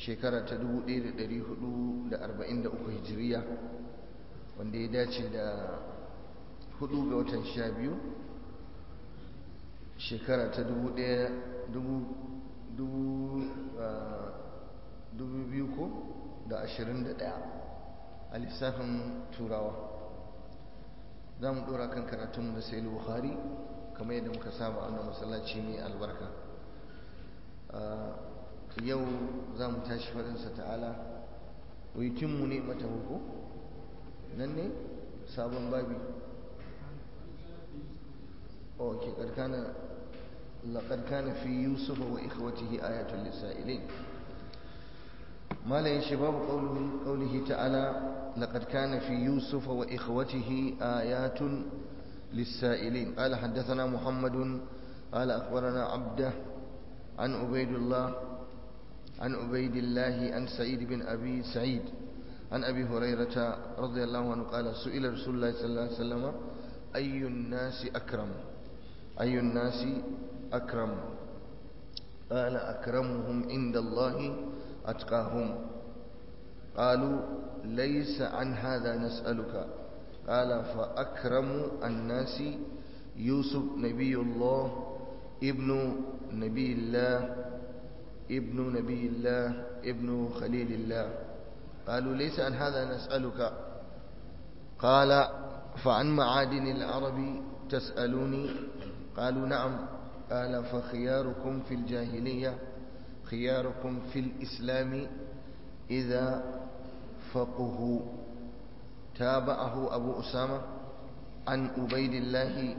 shekara ta 1443 hijiriya wanda ya dace da hudu ga watan sha biyu shekara ta 2021 a lissafin turawa za mu dora kan karatunmu da sai buhari kamar yadda muka saba a masallaci mai albarka yau za mu tashi faɗinsa ta'ala wikinmu ne mata huku nan ne sabon babi ok ƙarƙana laƙar kana fi yusufa wa ikhwatihi ayatul lisa'ilin malayin shi babu ƙaulihi ta'ala لقد كان في يوسف وإخوته آيات للسائلين قال حدثنا محمد قال أخبرنا عبده عن عبيد الله عن عبيد الله عن سعيد بن أبي سعيد عن أبي هريرة رضي الله عنه قال سئل رسول الله صلى الله عليه وسلم أي الناس أكرم أي الناس أكرم قال أكرمهم عند الله أتقاهم قالوا ليس عن هذا نسألك قال فأكرم الناس يوسف نبي الله ابن نبي الله ابن نبي الله ابن خليل الله قالوا ليس عن هذا نسألك قال فعن معادن العرب تسألوني قالوا نعم قال فخياركم في الجاهلية خياركم في الإسلام إذا فقه تابعه أبو أسامة عن عبيد الله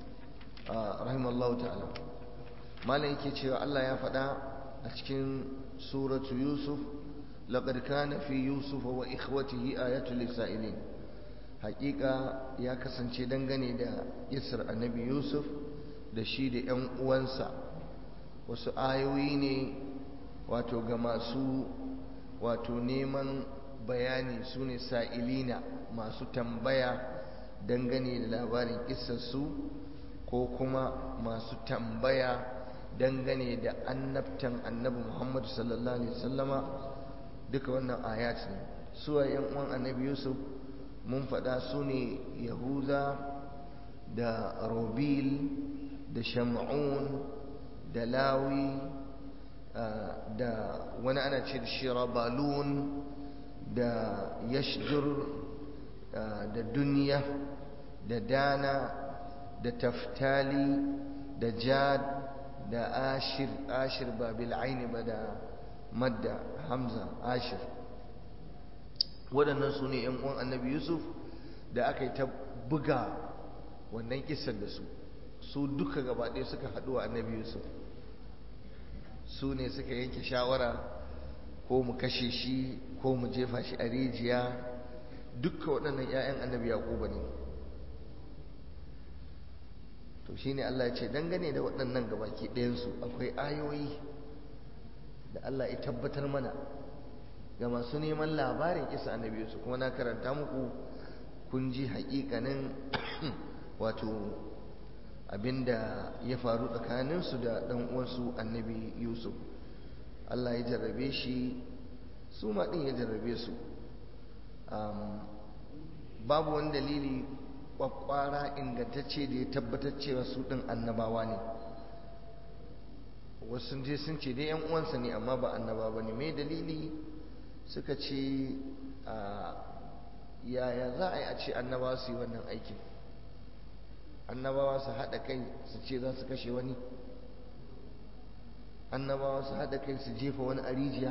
رحمه الله تعالى ما لك يتشير الله يفدى أتكين سورة يوسف لقد كان في يوسف وإخوته آيات للسائلين حقيقة يا كسن دنغني دا يسر النبي يوسف da shi da ‘yan uwansa wasu ayoyi ne wato ga masu wato neman bayani su ne sa'ilina masu tambaya dangane da labarin kisarsu ko kuma masu tambaya dangane da annabtan annabi muhammadu sallallahu alaihi wasallama duka wannan ayat ne suwa yan uwan annabi yusuf mun faɗa su ne yahuza da robil da shamun da lawi da wani ana ce da shirabalun da yashdur da duniya da dana da taftali da jad da ashir ashir ba bil'aini ba da madda hamza ashir waɗannan su ne ‘yan uwan annabi yusuf da aka yi ta buga wannan kisar da su su duka gabaɗaya suka haɗu wa annabi yusuf su ne suka yanke shawara ko mu kashe shi ko mu jefa shi a rijiya dukka waɗannan 'ya'yan annabi yaquba ne to shine Allah ya ce dangane da waɗannan gabaki ɗayansu akwai ayoyi da Allah ya tabbatar mana ga masu neman labarin kisa annabi Yusuf kuma na karanta muku kun ji haƙiƙanin wato abinda ya faru tsakaninsu da ɗan uwansu annabi Yusuf Allah ya jarrabe shi su ma ɗin ya jarrabe su babu wani dalili kwakwara ingantacce da ya tabbatar cewa su ɗin annabawa ne wasu je sun ce dai 'yan uwansa ne amma ba annaba ba ne mai dalili suka ce yaya za a yi a ce annabawa su yi wannan aikin annabawa su haɗa kai su ce za su kashe wani annabawa su haɗa kai su jefa wani a rijiya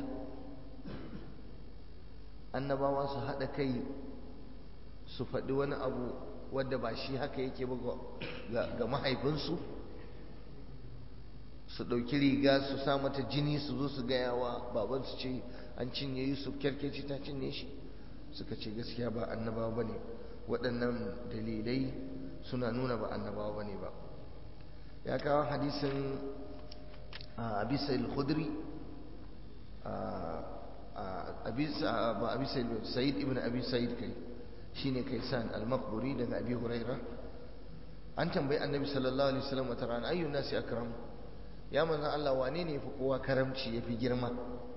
annabawa su haɗa kai su faɗi wani abu wadda ba shi haka yake ba ga mahaifinsu su ɗauki riga su sa mata jini su zo su gaya wa babansu ce an cinye yusuf kyarkeci ta cinye shi suka ce gaskiya ba annabawa ba ne waɗannan dalilai suna nuna ba annabawa ba ne ba ya kawo hadisin abisa al-khudri abisa sa'id ibn abi sa'id kai shine kaisan al-maqburi daga abi huraira an tambayi annabi sallallahu alaihi wasallam wata rana ayyun nasi akram ya manzon Allah wane ne yafi kowa karamci yafi girma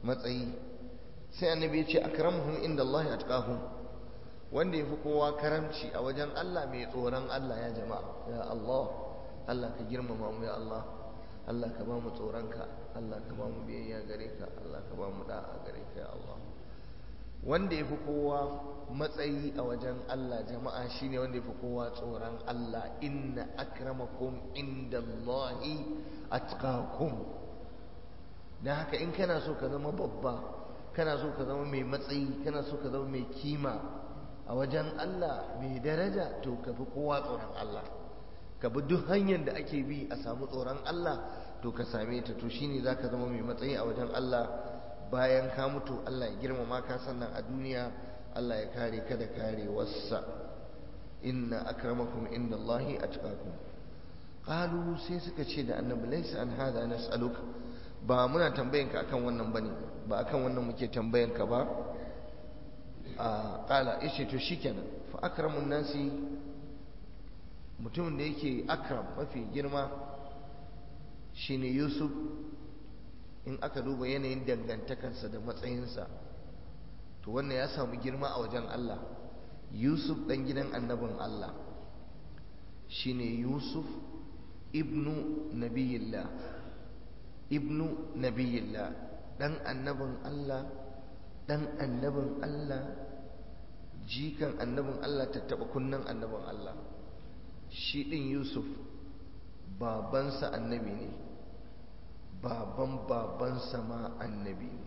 matsayi sai annabi ya ce akramuhum inda Allah atqahum wanda yafi kowa karamci a wajen Allah mai tsoron Allah ya jama'a ya Allah Allah ka girmama mu ya Allah Allah ka ba mu tsoronka Allah ka ba mu biyayya gare ka Allah ka ba mu da'a gare ka ya Allah wanda yafi kowa matsayi a wajen Allah jama'a shine wanda yafi kowa tsoron Allah inna akramakum indallahi atqakum dan haka in kana so ka zama babba kana so ka zama mai matsayi kana so ka zama mai kima a wajen Allah mai daraja to ka fi kowa tsoron Allah ka bi duk hanyar da ake bi a samu tsoron Allah to ka same ta to shine zaka zama mai matsayi a wajen Allah bayan ka mutu Allah ya girmama ka sannan a duniya Allah ya kare ka da kare wassa inna akramakum indallahi atqakum qalu sai suka ce da annabi laysa an hada nas'aluka ba muna tambayan ka akan wannan bane ba akan wannan muke tambayan ka ba a qala ishe to shikenan fa akramun nasi mutumin da yake akram mafi girma shine yusuf in aka duba yanayin dangantakarsa da matsayinsa to wannan ya samu girma a wajen Allah yusuf dan gidan annabin Allah shine yusuf ibnu nabiyillah ibnu nabiyillah dan annabin Allah dan annabin Allah jikan annabin Allah tattaba kunnan annabin Allah shi din Yusuf babansa annabi ne baban babansa ma annabi ne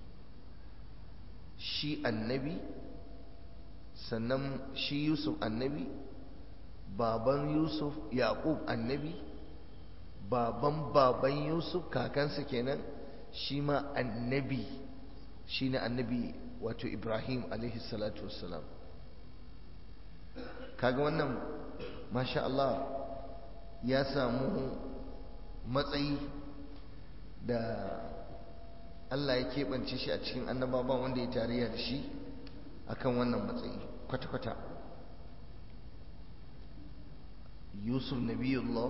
shi annabi sannan shi Yusuf annabi baban Yusuf Yaqub annabi baban baban Yusuf kakansa kenan shi ma annabi shi ne annabi wato Ibrahim alaihi salatu wassalam kaga wannan masha Allah ya samu matsayi da Allah ya keɓance shi a cikin annabawa wanda ya tarayya da shi akan wannan matsayi kwata-kwata yusuf nabiyullah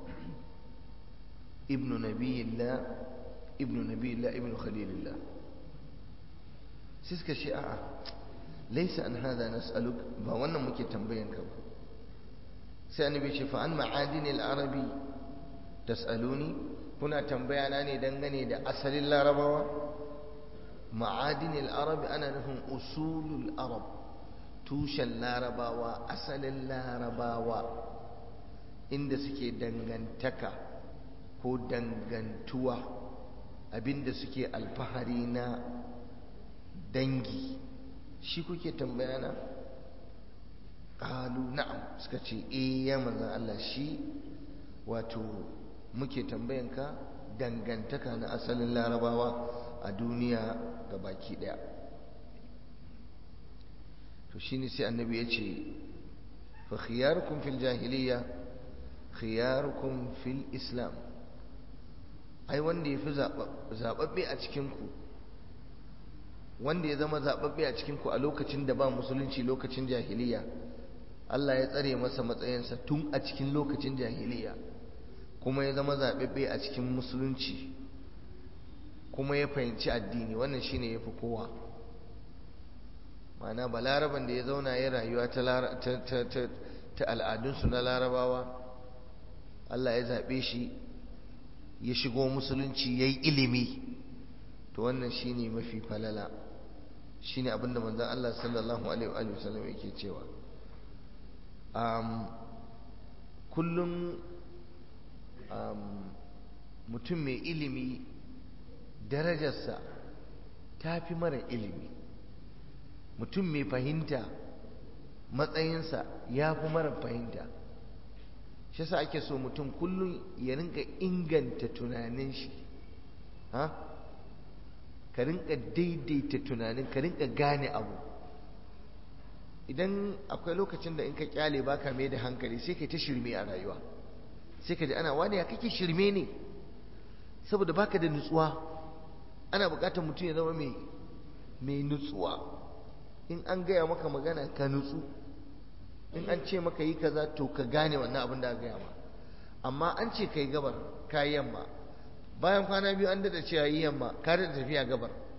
ibnu nabiyillah ibnu nabiyillah ibnu khalilillah sai suka ce a'a laisa an hada nas'aluk ba wannan muke tambayan ka ba sai annabi ce fa an ma'adinil arabi tas'aluni kuna tambaya na ne dangane da asalin larabawa ma'adinil arabi ana nufin usulul arab tushen larabawa asalin larabawa inda suke dangantaka ko dangantuwa abinda suke alfahari na dangi shi kuke tambaya na ƙalu na'am suka ce eh ya manzan Allah shi wato muke tambayanka dangantaka na asalin larabawa a duniya ga baki ɗaya to shi ne sai annabi ya ce fa khiyarukum fil jahiliya khiyarukum fil islam ai wanda ya fi zaɓaɓɓe a cikinku wanda ya zama zaɓaɓɓe a cikinku a lokacin da ba musulunci lokacin jahiliya Allah ya tsare masa matsayinsa tun a cikin lokacin jahiliya kuma ya zama zaɓaɓɓe a cikin musulunci kuma ya fahimci addini wannan shine ya fi kowa ma'ana balaraban da ya zauna ya rayuwa ta al'adunsu na larabawa Allah ya zaɓe shi ya shigo musulunci ya yi ilimi to wannan shine mafi falala shine abinda manzon Allah sallallahu alaihi wa sallam yake cewa kullum mutum mai ilimi darajarsa ta fi mara ilimi mutum mai fahimta matsayinsa ya fi mara fahimta shi yasa ake so mutum kullum ya rinka inganta tunanin shi ha ka rinka daidaita tunanin ka rinka gane abu idan akwai lokacin da in ka kyale baka mai da hankali sai ka ta shirme a rayuwa sai ka ji ana wani ya kake shirme ne saboda baka da nutsuwa ana bukatar mutum ya zama mai mai nutsuwa in an gaya maka magana ka nutsu in an ce maka yi kaza to ka gane wannan abin da aka gaya ma amma an ce kai gabar ka yi yamma bayan kwana biyu an dada cewa yi yamma ka da tafiya gabar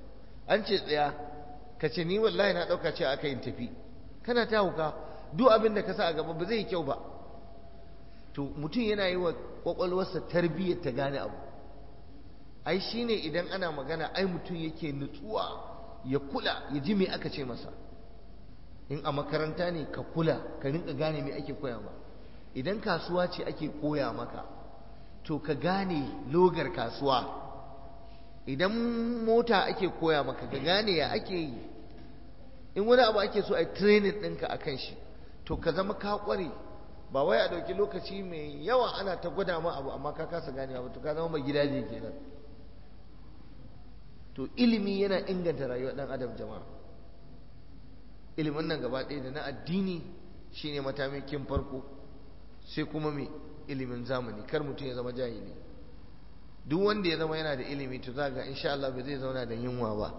an ce tsaya ka ce ni wallahi na ɗauka ce aka yin tafi kana ta hauka duk abin da ka sa a gaba ba zai yi kyau ba to mutum yana yi wa kwakwalwarsa tarbiyyar ta gane abu ai shine idan ana magana ai mutum yake nutsuwa ya kula ya ji me aka ce masa in a makaranta ne ka kula ka rinka gane me ake koya ma idan kasuwa ce ake koya maka to ka gane logar kasuwa idan mota ake koya maka ka gane ya ake yi in wani abu ake so a training ɗinka a kan shi to ka zama ka ƙware ba wai a ɗauki lokaci mai yawa ana ta gwada ma abu amma ka kasa ganewa ba to ka zama mai gidaje kenan to ilimi yana inganta rayuwar ɗan adam jama'a ilimin nan gaba ɗaya da na addini shine matamakin farko sai kuma mai ilimin zamani kar mutum ya zama jahili duk wanda ya zama yana da ilimi to za ga insha Allah bai zai zauna da yunwa ba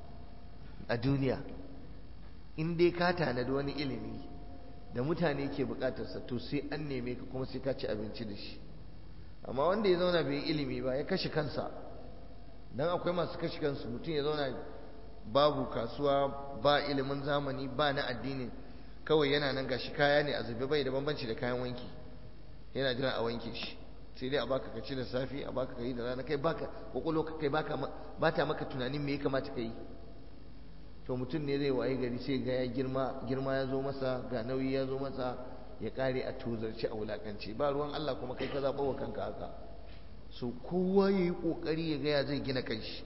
a duniya in dai ka tanadi wani ilimi da mutane ke bukatarsa to sai an neme ka kuma sai ka ci abinci da shi amma wanda ya zauna bai yi ilimi ba ya kashe kansa dan akwai masu kashe kansu mutum ya zauna babu kasuwa ba ilimin zamani ba na addini kawai yana nan gashi kaya ne a zube bai da bambanci da kayan wanki yana jira a wanke shi sai dai a baka ka ci da safi a baka ka yi da rana kai baka kokolo ka kai baka bata maka tunanin me ya kamata ka yi to mutum ne zai waye gari sai ga ya girma girma ya zo masa ga nauyi ya zo masa ya kare a tozarci a wulakanci ba ruwan Allah kuma kai ka zaɓa wa kanka haka so kowa ya yi ƙoƙari ya gaya zai gina kanshi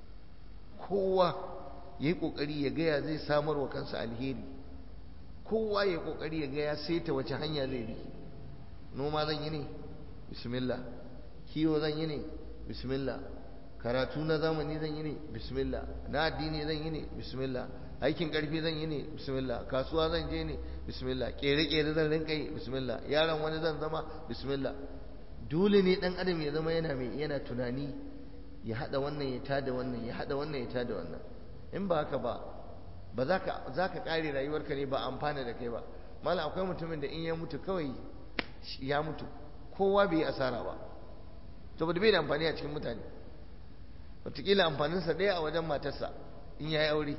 kowa ya yi ƙoƙari ya gaya zai samar wa kansa alheri kowa ya yi ƙoƙari ya gaya saita wace hanya zai bi noma zan yi ne bismillah kiwo zan yi ne bismillah karatu na zamani zan yi ne bismillah na addini zan yi ne bismillah aikin karfi zan yi ne bismillah kasuwa zan je ne bismillah kere-kere zan rinka yi bismillah yaron wani zan zama bismillah dole ne dan adam ya zama yana mai yana tunani ya hada wannan ya tada wannan ya hada wannan ya tada wannan in ba haka ba ba za ka za ka kare rayuwarka ne ba amfana da kai ba malam akwai mutumin da in ya mutu kawai ya mutu kowa bai yi asara ba saboda bai da amfani a cikin mutane wataƙila amfaninsa ɗaya a wajen matarsa in ya yi aure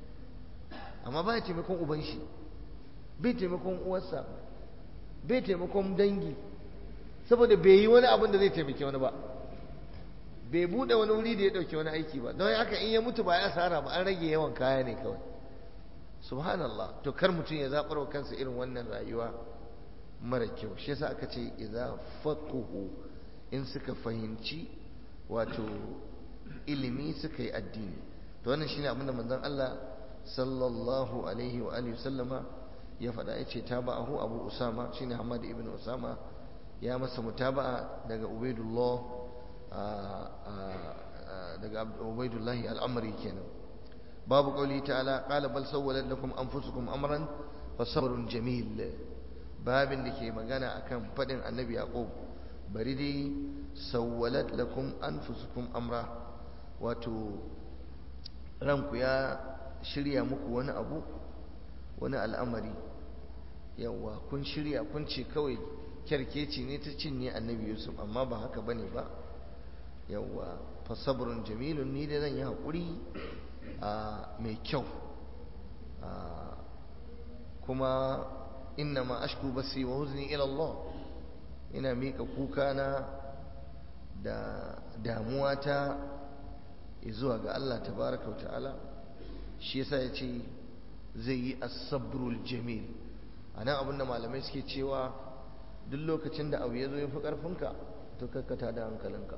amma ba ya taimakon uban shi bai taimakon uwarsa bai taimakon dangi saboda bai yi wani abin da zai taimaki wani ba bai buɗe wani wuri da ya ɗauki wani aiki ba don haka in ya mutu ba ya asara ba an rage yawan kaya ne kawai subhanallah to kar mutum ya zaɓar wa kansa irin wannan rayuwa mara kyau shi yasa aka ce idza faquhu in suka fahimci wato ilimi suka yi addini to wannan shine abin da manzon Allah sallallahu alaihi wa alihi sallama ya faɗa ya ce taba'ahu Abu Usama shine Hamad ibn Usama ya masa mutaba'a daga Ubaidullah daga Ubaidullah al-Amri kenan babu qauli ta'ala qala bal sawwalat lakum anfusukum amran fasabrun jamil babin da ke magana akan faɗin annabi yaqub bari dai sawwalat lakum anfusukum amra wato ranku ya shirya muku wani abu wani al'amari yawa kun shirya kun ce kawai kyarkeci ne ta cinye annabi yusuf amma ba haka bane ba yawa fasabrun jamilun ni da zan yi haƙuri mai kyau kuma inna ma ashku basi wa huzni ila Allah ina mika kuka na da damuwa ta zuwa ga Allah tabaraka wa ta'ala shi yasa ya ce zai yi asabrul jamil a nan abinda malamai suke cewa duk lokacin da abu ya zo ya fi ƙarfinka to kakkata da hankalinka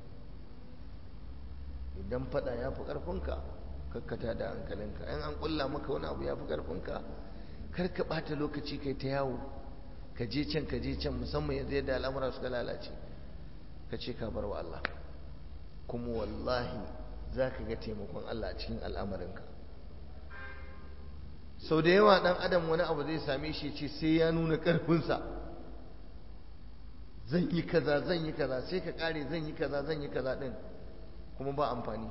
idan fada ya fi ƙarfinka kakkata da hankalinka in an ƙulla maka wani abu ya fi ƙarfinka kar ka ɓata lokaci kai ta yawo ka je can ka je can musamman yanzu yadda al'amura suka lalace ka ce ka bar wa Allah kuma wallahi za ka ga taimakon Allah a cikin al'amarinka sau da yawa ɗan adam wani abu zai same shi ce sai ya nuna ƙarfinsa zan yi kaza zan yi kaza sai ka ƙare zan yi kaza zan yi kaza ɗin kuma ba amfani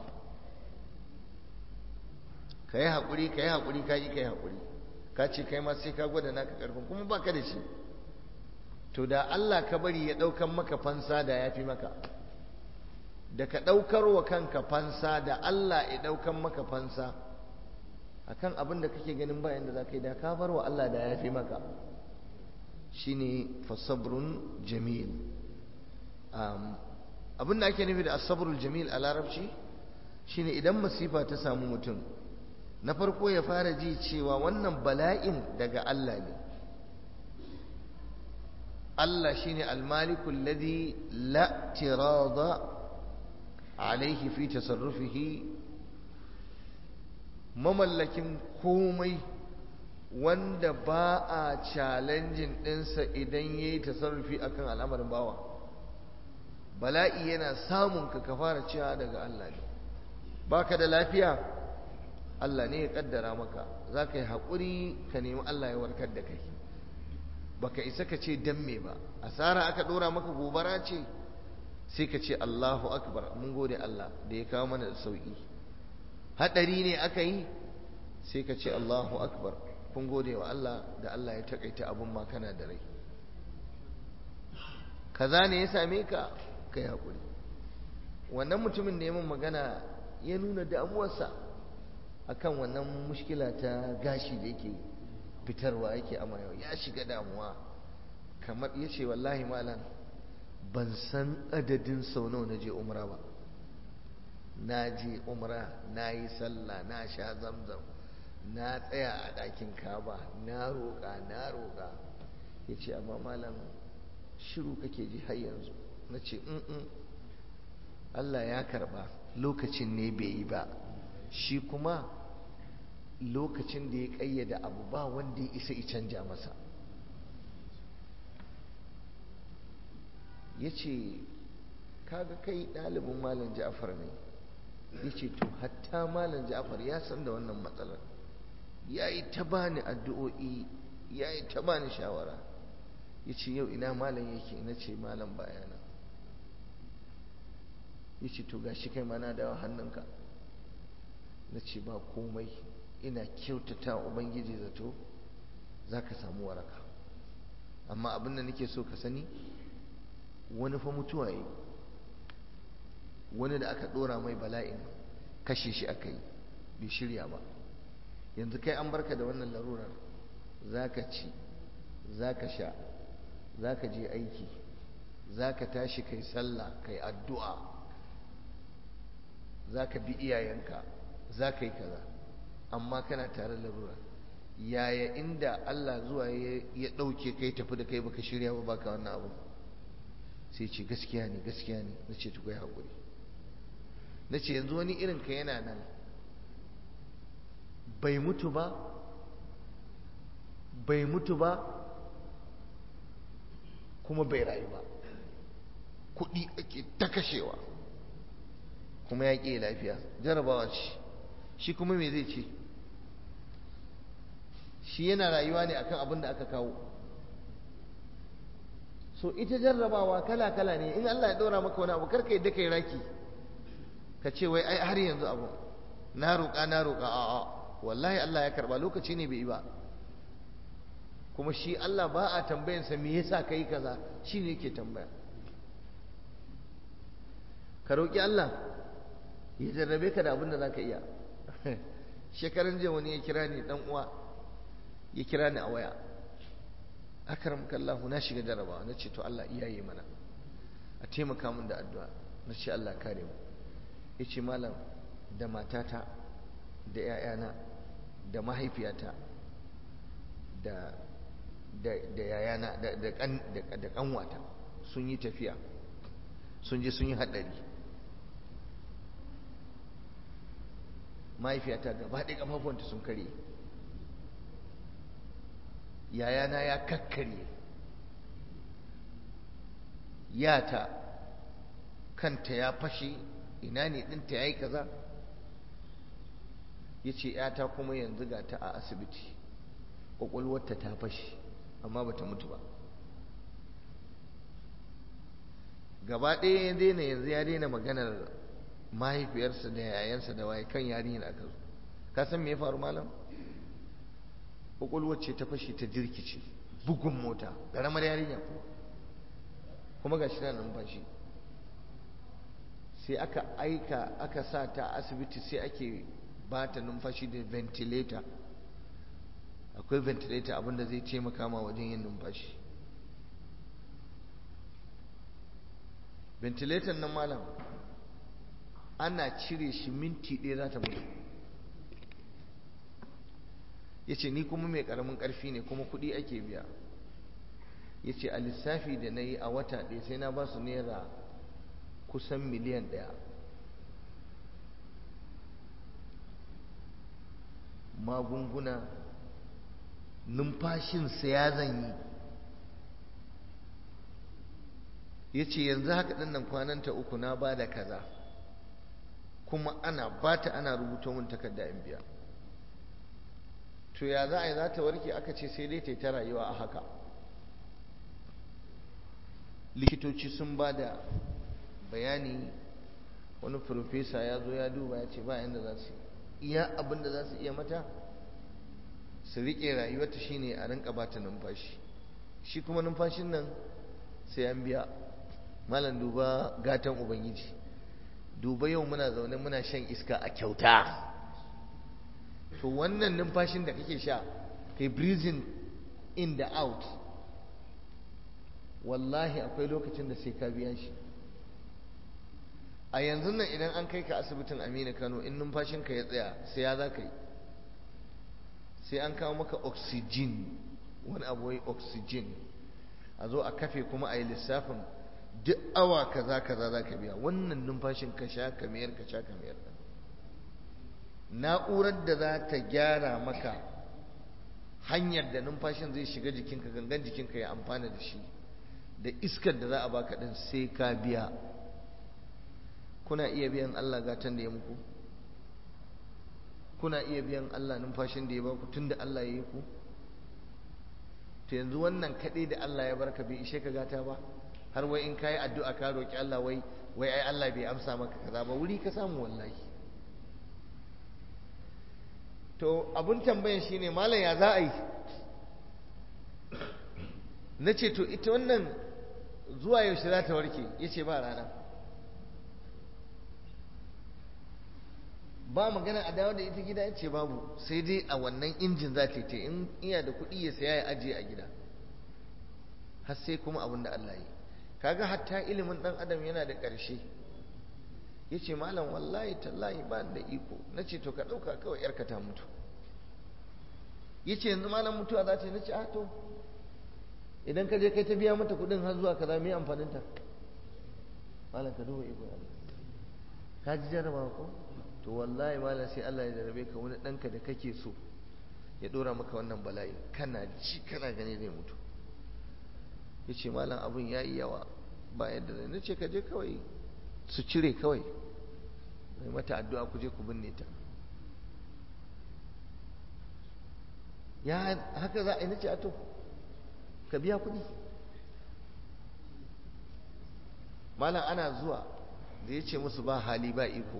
ka yi haƙuri ka yi haƙuri ka yi ka yi haƙuri ka ce kai ma sai ka gwada naka ƙarfin kuma ba ka da shi to da Allah ka bari ya ɗaukan maka fansa da ya fi maka da ka ɗaukar wa kanka fansa da Allah ya ɗaukan maka fansa akan abin da kake ganin bayan da za ka yi da ka bar wa Allah da ya fi maka shine fasabrun jamil abin da ake nufi da asabrul jamil a larabci shine idan masifa ta samu mutum na farko ya fara ji cewa wannan bala'in daga Allah ne Allah shine almaliku alladhi la tirada alaihi fi tasarrufihi mamallakin komai wanda ba a challenging ɗinsa idan ya yi tasarrufi akan al'amarin bawa bala'i yana samun ka ka fara cewa daga Allah ne baka da lafiya Allah ne ya kaddara maka za ka yi haƙuri ka nemi Allah ya warkar da kai baka isa ka ce dan me ba asara aka ɗora maka gobara ce sai ka ce Allahu akbar mun gode Allah da ya kawo mana da sauƙi haɗari ne aka yi sai ka ce Allahu akbar kun gode wa Allah da Allah ya takaita abun ma kana da rai kaza ne ya same ka ka yi haƙuri wannan mutumin da ya min magana ya nuna damuwarsa akan wannan mushkila ta gashi da yake fitarwa yake amayawa ya shiga damuwa kamar ya ce wallahi malam ban san adadin sau nawa na je umra ba na je umra na yi sallah na sha zamzam na tsaya a ɗakin kaba na roƙa na roƙa ya ce amma malam shiru kake ji har yanzu na ce Allah ya karba lokacin ne bai yi ba shi kuma lokacin da ya ƙayyada abu ba wanda ya isa canja masa ya ce kaga kai ɗalibin malam ja'far ne ya ce to hatta malam ja'far ya san da wannan matsalar ya yi ta bani addu'o'i ya yi ta bani shawara ya ce yau ina malam yake na ce malam bayana ya ce to gashi kai mana dawa hannunka na ce ba komai ina kyautata ubangiji zato za ka samu waraka amma abin da nake so ka sani wani fa mutuwa yi wani da aka dora mai bala'in kashe shi aka yi bai shirya ba yanzu kai an barka da wannan larurar za ka ci za ka sha za ka je aiki za ka tashi kai sallah kai addu'a za ka bi iyayenka za ka yi kaza amma kana tare larura yaya inda Allah zuwa ya ɗauke kai tafi da kai baka shirya ba baka wannan abu sai ce gaskiya ne gaskiya ne na ce tukwai haƙuri na ce yanzu wani irin ka yana nan bai mutu ba bai mutu ba kuma bai rayu ba kuɗi ake ta kashewa kuma ya ƙi lafiya jarabawa ce shi kuma me zai ce shi yana rayuwa ne akan abin da aka kawo so ita jarrabawa kala-kala ne in Allah ya ɗora maka wani abu karka yadda kai raki ka ce wai ai har yanzu abu na roƙa na roƙa a'a wallahi Allah ya karba lokaci ne bai yi ba kuma shi Allah ba a tambayansa me yasa kai kaza shi ne yake tambaya ka roƙi Allah ya jarrabe ka da abin da za ka iya shekaran jiya wani ya kira ni dan uwa ya kira ni a waya akaram kallahu na shiga jarabawa na ce to Allah iyaye mana a taimaka min da addu'a na ce Allah kare mu ya ce malam da matata da 'ya'yana da mahaifiyata da da yayana da kanwata sun yi tafiya sun je sun yi haɗari mahaifiyata gaba ɗaya ƙafafuwanta sun kare yayana ya kakkare yata kanta ya fashe ina ne ɗinta ya yi kaza ya ce ‘yata kuma yanzu ga ta a asibiti ƙwaƙwalwarta ta fashe amma ba ta mutu ba gaba ɗaya ya daina yanzu ya daina maganar mahaifiyarsa da yayansa da waye kan yarinyar aka zo ka san me ya faru malam ƙwaƙwalwar ce ta fashe ta jirkice bugun mota ƙaramar yarinya kuma ga shi na numfashi sai aka aika aka sa ta asibiti sai ake ba ta numfashi da ventilator akwai ventilator abinda zai taimaka ma wajen yin numfashi ventilator nan malam ana cire shi minti ɗaya za ta mutu ya ce ni kuma mai ƙaramin ƙarfi ne kuma kuɗi ake biya ya ce a lissafi da na yi a wata ɗaya sai na ba su naira kusan miliyan ɗaya magunguna numfashinsa ya zanyi ya ce yanzu haka ɗinnan kwananta uku na ba da kaza kuma ana ba ta ana rubuta mun takarda in biya to ya za a yi za ta warke aka ce sai dai ta yi ta rayuwa a haka likitoci sun ba da bayani wani profesa ya zo ya duba ya ce ba yadda za su iya abin da za su iya mata su riƙe rayuwarta shine a rinka ba ta numfashi shi kuma numfashin nan sai an biya malam duba gatan ubangiji duba yau muna zaune muna shan iska a kyauta to wannan numfashin da kake sha kai breathing in da out wallahi akwai lokacin da sai ka biya shi a yanzu nan idan an kai ka asibitin amina kano in numfashinka ya tsaya sai ya za ka yi sai an kawo maka oxygen wani abu wai oxygen a zo a kafe kuma a yi lissafin duk awa kaza kaza za ka biya wannan numfashin ka sha kamar ka sha kamar na'urar da za ta gyara maka hanyar da numfashin zai shiga jikinka gangan jikinka ya amfana da shi da iskar da za a baka din sai ka biya kuna iya biyan Allah gatan da ya muku kuna iya biyan Allah numfashin da ya baku tunda Allah ya yi ku to yanzu wannan kaɗai da Allah ya barka bai ishe ka gata ba har wai in kayi addu'a ka roki Allah wai wai ai Allah bai amsa maka kaza ba wuri ka samu wallahi to abun tambayan shine malam ya za a yi na ce to ita wannan zuwa yaushe za ta warke ya ce ba rana ba magana a dawo da ita gida ya ce babu sai dai a wannan injin za ta yi in iya da kuɗi ya saya ya ajiye a gida har sai kuma abin da Allah yi kaga hatta ilimin ɗan adam yana da ƙarshe ya ce malam wallahi tallahi ba da iko na ce to ka ɗauka kawai yarka ta mutu ya ce yanzu malam mutuwa za ta yi na ce a to idan ka je kai ta biya mata kuɗin har zuwa kaza me amfaninta malam ka duba iko Allah ka ji jarabawa ko to wallahi malam sai Allah ya jarabe ka wani ɗanka da kake so ya ɗora maka wannan bala'i kana ji kana gani zai mutu ya ce malam abin ya yi yawa ba yadda zai na ce ka je kawai su cire kawai mai mata addu'a ku je ku binne ta ya haka za a yi na ce ato ka biya kuɗi malam ana zuwa da ya ce musu ba hali ba iko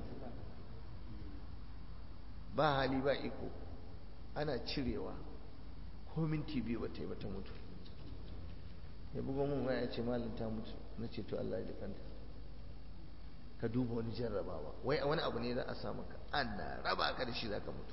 ba hali ba iko ana cirewa ko minti biyu ba ta yi ba ta mutu ya bugo mun waya ya ce malam ta mutu na ce to Allah ya jikanta ka duba wani jarrabawa wai wani abu ne za a sa maka ana raba ka da shi za ka mutu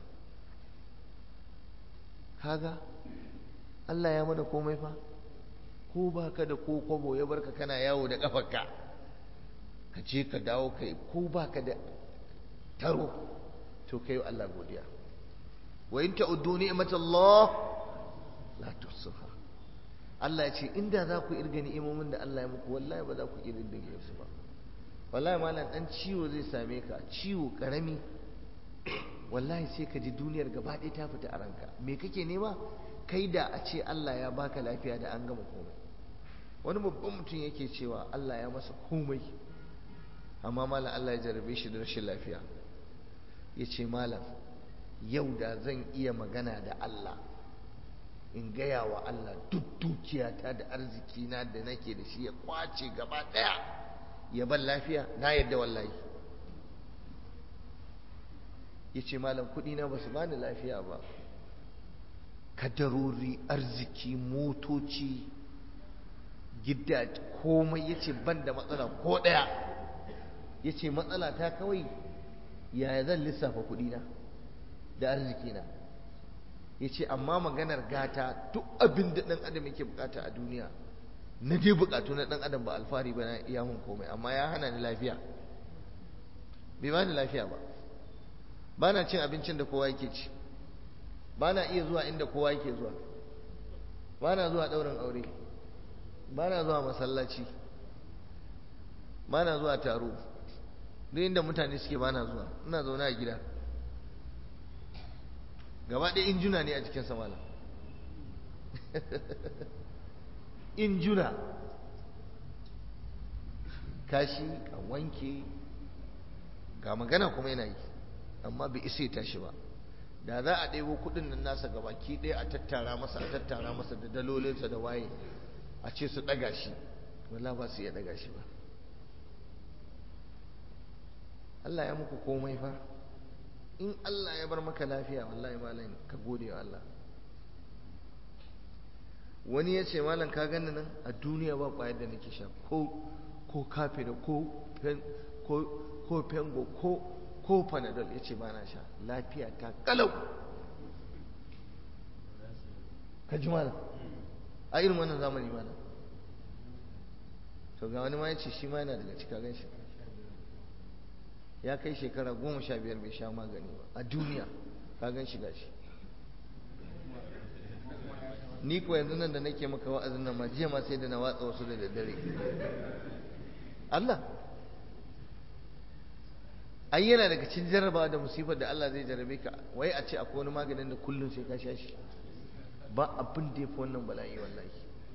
kaga Allah ya mana komai fa ko ba ka da ko kwabo ya barka kana yawo da kafarka ka je ka dawo kai ko ba ka da taro to kai Allah godiya wa in ta'uddu ni'matallah la tuhsuha Allah ya ce inda za ku irga ni'imomin da Allah ya muku wallahi ba za ku irga su ba wallahi malam dan ciwo zai same ka ciwo karami wallahi sai ka ji duniyar gaba ɗaya ta fita a ranka me kake nema kai da a ce Allah ya baka lafiya da an gama komai wani babban mutum yake cewa Allah ya masa komai amma malam Allah ya jarabe shi da rashin lafiya ya ce malam yau da zan iya magana da Allah in gaya wa Allah duk dukiyata da arzikina da nake da shi ya kwace gaba ɗaya ya ban lafiya na yadda wallahi ya ce malam na ba su bani lafiya ba kadarori arziki motoci gida komai ya ce ban da matsala ko ɗaya ya ce matsala ta kawai yaya zan lissafa kuɗina da arzikina ya ce amma maganar gata duk abin da ɗan adam yake bukata a duniya na dai bukatu na ɗan adam ba alfahari ba na iya mun komai amma ya hana ni lafiya bai ba ni lafiya ba ba na cin abincin da kowa yake ci ba na iya zuwa inda kowa yake zuwa ba na zuwa ɗaurin aure ba na zuwa masallaci ba na zuwa taro duk inda mutane suke ba na zuwa ina zaune a gida gaba ɗaya injuna ne a jikin samala injuna kashi a wanke ga magana kuma yana yi amma bai isa ya tashi ba da za a ɗebo kuɗin nan nasa gabaki ɗaya a tattara masa a tattara masa da dalolinsa da waye a ce su ɗaga shi wala ba su iya ɗaga shi ba Allah ya muku komai fa in Allah ya bar maka lafiya wallahi malam ka gode wa Allah wani ya ce malam ka gani nan a duniya ba ƙwayar da nake sha ko ko kafe da ko ko fengo ko ko panadol ya ce ba na sha lafiya ta kalau ka ji malam a irin wannan zamani malam to ga wani ma ya ce shi ma yana daga cika gan shi ya kai shekara goma sha biyar bai sha magani ba a duniya ka gan shi gashi ni ko yanzu nan da nake maka wa'azin nan ma jiya ma sai da na watsa wasu da daddare Allah ai yana daga cikin jarrabawa da musibar da Allah zai jarrabe ka wai a ce akwai wani maganin da kullum sai ka sha shi ba abin da ya fi wannan bala'i wallahi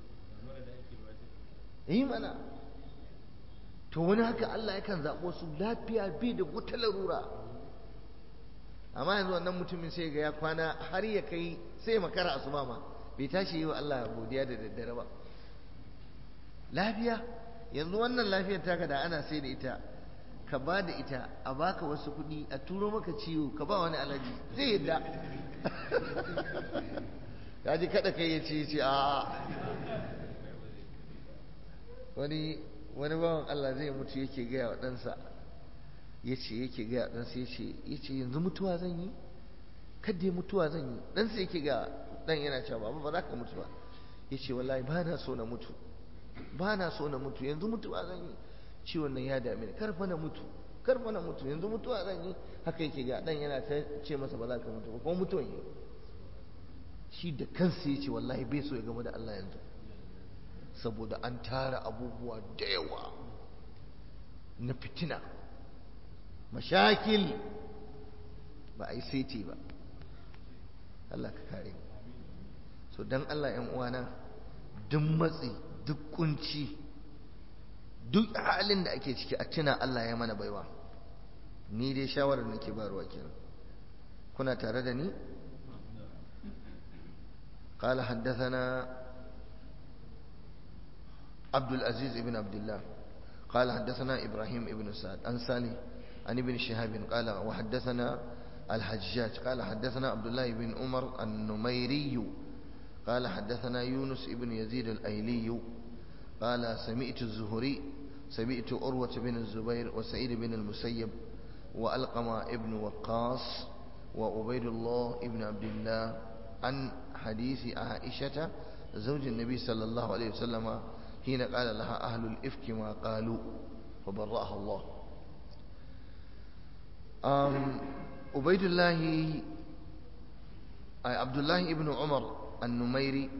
yi mana to wani haka Allah yakan zaɓo su lafiya bi da wata larura amma yanzu wannan mutumin sai ga ya kwana har ya kai sai makara asuba ma bai tashi yi wa Allah godiya da daddare ba lafiya yanzu wannan lafiyar taka da ana sai da ita ka ba da ita a baka wasu kuɗi a turo maka ciwo ka ba wani alaji zai yadda ya ji kada kai ya ce ce a wani wani bawan Allah zai mutu yake gaya wa ɗansa ya ce yake gaya wa ɗansa ya ce yanzu mutuwa zan yi kadda mutuwa zan yi ɗansa yake ga ɗan yana cewa baba ba za ka mutu ba ya ce wallahi ba na so na mutu ba na so na mutu yanzu mutuwa zan yi ciwon nan ya dame ni karfa na mutu karfa na mutu yanzu mutuwa zan yi haka yake ga ɗan yana ta ce masa ba za ka mutu ba kuma mutuwan yi shi da kansa ya ce wallahi bai so ya gama da Allah yanzu saboda an tara abubuwa da yawa na fitina mashakil ba a yi saiti ba Allah ka kare so don Allah ‘yan uwana duk matsi duk kunci duk halin da ake ciki a tuna Allah ya mana baiwa ni dai shawarar nake barwa kenan kuna tare da ni قال حدثنا عبد العزيز بن عبد الله قال حدثنا إبراهيم بن سعد عن سالي عن ابن شهاب قال وحدثنا الحجاج قال حدثنا عبد الله بن عمر النميري قال حدثنا يونس بن يزيد الأيلي قال سمعت الزهري سمعت أروة بن الزبير وسعيد بن المسيب وألقم ابن وقاص وعبيد الله ابن عبد الله عن حديث عائشة زوج النبي صلى الله عليه وسلم حين قال لها أهل الإفك ما قالوا فبرأها الله أم عبيد الله عبد الله ابن عمر النميري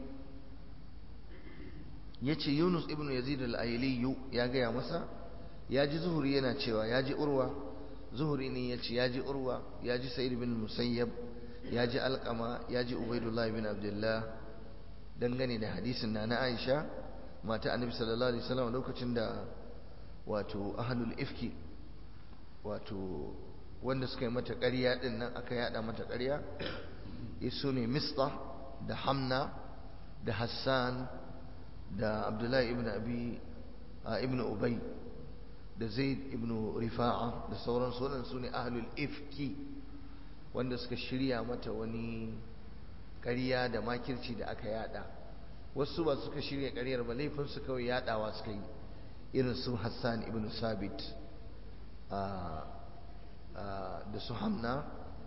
yace Yunus ibn Yazid al-Ayli ya gaya masa ya ji Zuhuri yana cewa ya ji Urwa Zuhuri ne yace ya ji Urwa ya ji Sa'id bin Musayyab ya ji Alqama ya ji Ubaidullah ibn Abdullah dangane da hadisin na na Aisha mata Annabi sallallahu alaihi wasallam lokacin da wato ahlul ifki wato wanda suka yi mata ƙarya din nan aka yada mata ƙarya isu ne Mista da Hamna da Hassan da Abdullahi ibn Abi ibn Ubay da Zaid ibn Rifa'a da sauran sunan su ne ahlul ifki wanda suka shirya mata wani ƙarya da makirci da aka yada wasu ba suka shirya ƙaryar ba laifinsu kawai yadawa suka yi irin su Hassan ibn Sabit da su hamna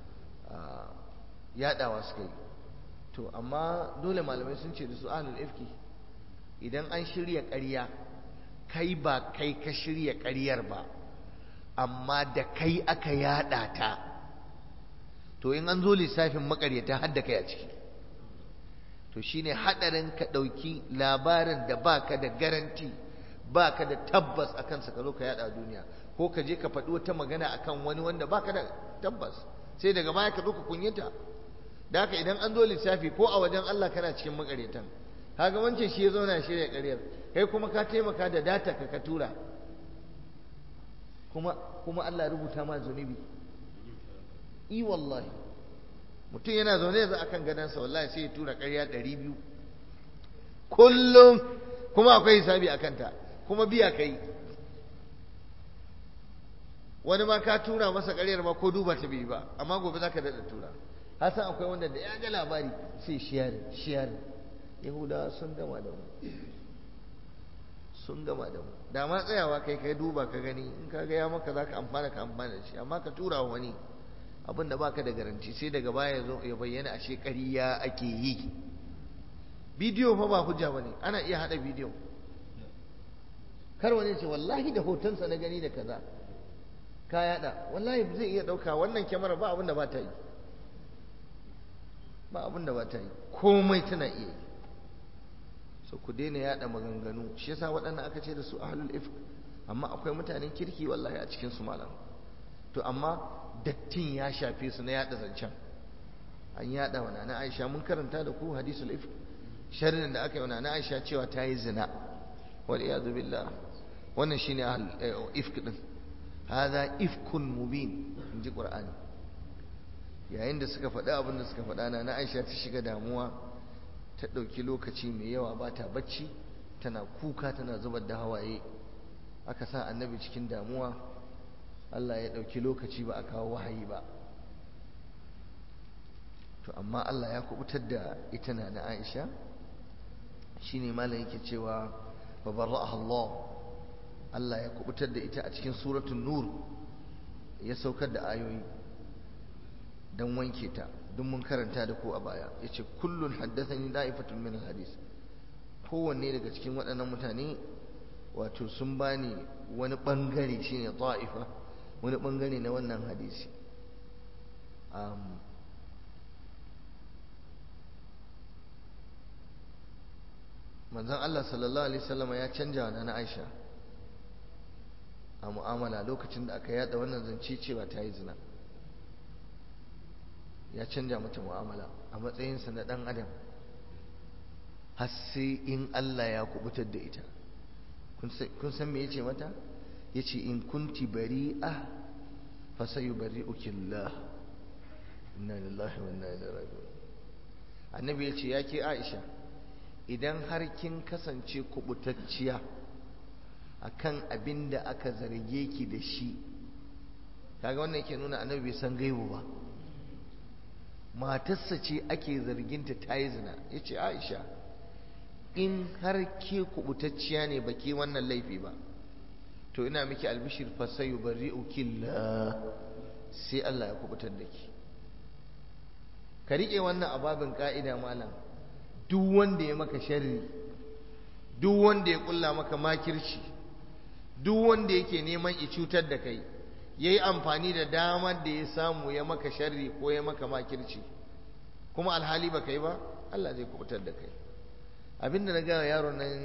yadawa suka yi to amma dole malamai sun ce da su ahlul ifki idan an shirya ƙarya kai ba kai ka shirya ƙaryar ba amma da kai aka yada ta to in an zo lissafin makaryata har da kai a ciki to shine hadarin ka dauki labarin da baka da garanti baka da tabbas akan sa ka zo ka yada duniya ko ka je ka faɗi wata magana akan wani wanda baka da tabbas sai daga baya ka zo ka kunyata da haka idan an zo lissafi ko a wajen Allah kana cikin makaryatan kaga wancan shi ya zauna shirya ƙaryar kai kuma ka taimaka da data ka ka tura kuma kuma Allah rubuta ma zunubi i wallahi mutum yana zaune yanzu akan gadansa wallahi sai ya tura ƙarya ɗari biyu kullum kuma akwai hisabi a kanta kuma biya kai wani ma ka tura masa ƙaryar ma ko duba ta bai ba amma gobe za ka daɗa tura hasan akwai wanda da ya ga labari sai shiyar shiyar yahudawa sun gama da mu sun gama da mu da ma tsayawa kai kai duba ka gani in ka ga ya maka za ka amfana ka amfana da shi amma ka tura wa wani abin da baka da garanti sai daga baya zo ya bayyana ashe ƙarya ake yi bidiyo fa ba hujja bane ana iya hada bidiyo kar wani ce wallahi da hotonsa na gani da kaza ka yada wallahi zai iya dauka wannan kyamara ba abin da ba ta yi ba abin da ba ta yi komai tana iya yi so ku daina yada maganganu shi yasa waɗannan aka ce da su ahlul ifk amma akwai mutanen kirki wallahi a cikin su malam to amma dattin ya shafe su na yada zancen an yada wa nana Aisha mun karanta da ku hadisul ifk sharrin da aka yi wa nana Aisha cewa ta yi zina wal iyadu billah wannan shine ahlul ifk din hada ifkun mubin inji qur'ani yayin da suka faɗi abin da suka faɗa na Aisha ta shiga damuwa ta ɗauki lokaci mai yawa ba ta bacci tana kuka tana zubar da hawaye aka sa annabi cikin damuwa Allah ya ɗauki lokaci ba a kawo wahayi ba to amma Allah ya kubutar da ita na na Aisha shine malam yake cewa fa barra'aha Allah Allah ya kubutar da ita a cikin suratul nur ya saukar da ayoyi dan wanke ta duk mun karanta da ku a baya yace kullun haddathani da'ifatun min hadis kowanne daga cikin waɗannan mutane wato sun bani wani bangare shine ta'ifa wani bangare na wannan hadisi manzon Allah sallallahu alaihi wasallam ya canja wa na Aisha a mu'amala lokacin da aka yada wannan zance cewa ta yi zina ya canja mata mu'amala a matsayinsa na ɗan adam har sai in Allah ya kubutar da ita kun san me ya ce mata ya ce in kunti bari'a fa sayu bari'uki Allah inna lillahi wa inna ilaihi raji'un annabi ya ce ya ke Aisha idan har kin kasance kubutacciya akan abin da aka zarge ki da shi kaga wannan ke nuna annabi bai san gaibu ba matarsa ce ake zarginta ta yi zina ya ce aisha in har ke kubutacciya ne ba ke wannan laifi ba to ina miki albishir fasayu bari ukilla sai Allah ya kubutar da ki ka riƙe wannan ababin ƙa'ida malam duk wanda ya maka sharri duk wanda ya ƙulla maka makirci duk wanda yake neman i cutar da kai ya yi amfani da damar da ya samu ya maka sharri ko ya maka makirci kuma alhali ba kai ba Allah zai kubutar da kai abinda na gaya yaron nan